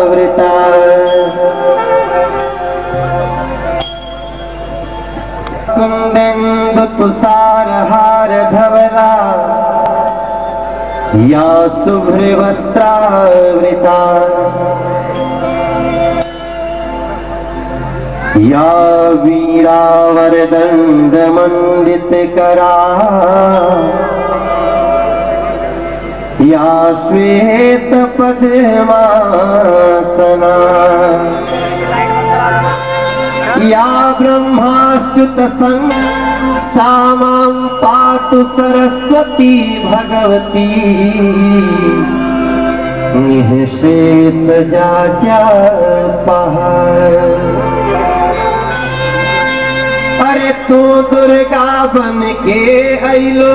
वृता कुंदेन्दु तुषार हार धवला या शुभ्रवस्त्रावृता या वीरावरदण्डमण्डितकरा या श्वेतपद्मासना या ब्रह्माच्युतसं सा मां पातु सरस्वती भगवती निःशेष जात्या पहाड़ अरे तू दुर्गा बन के अलो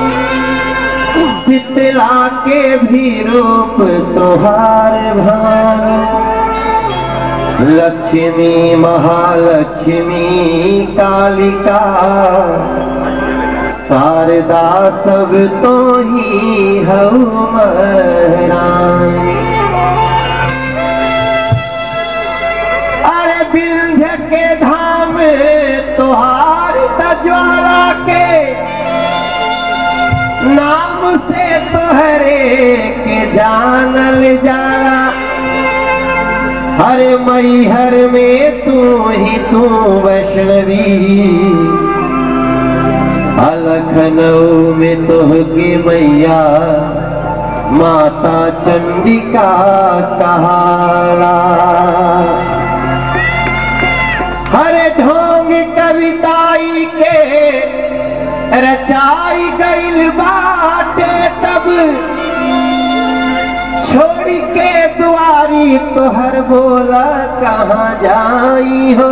शीतला के भी रूप तोहार भान लक्ष्मी महालक्ष्मी कालिका शारदा सब तो ही हऊ महारानी अरे विंध्य के धाम तोहार तज्वाला के नाम से तोहरे के जानल जाला हर मैहर में तू ही तू वैष्णवी अलखनऊ में तोह की मैया माता चंडिका कहाला हरे ढोंग कविताई के रचाई गईल बाटे तब छोड़ के दुआरी तोहर बोला कहाँ जाई हो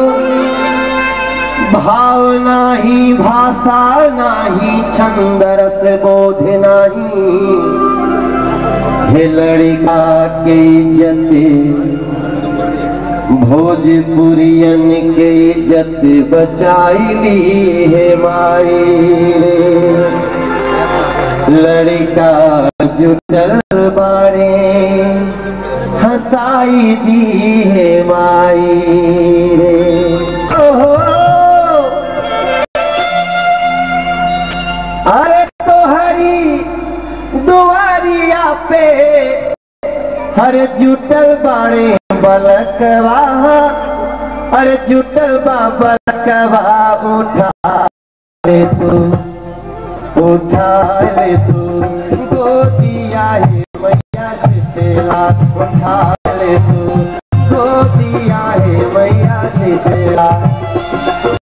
भाव नाही भाषा नाही छंद रस बोध नाही हे लड़का के इज्जत भोजपुरियन के इज्जत बचाईली है माई लड़का जुटल बारे हंसाई दी है माई रे ओहो अरे तोहरी दुआरिया पे हर जुटल बाड़े बलकवा अरे जुटल बा बलकवा उठा ले तू उठा ले तू गोदिया हे मैया शीतला उठा ले तू गोदिया हे मैया शीतला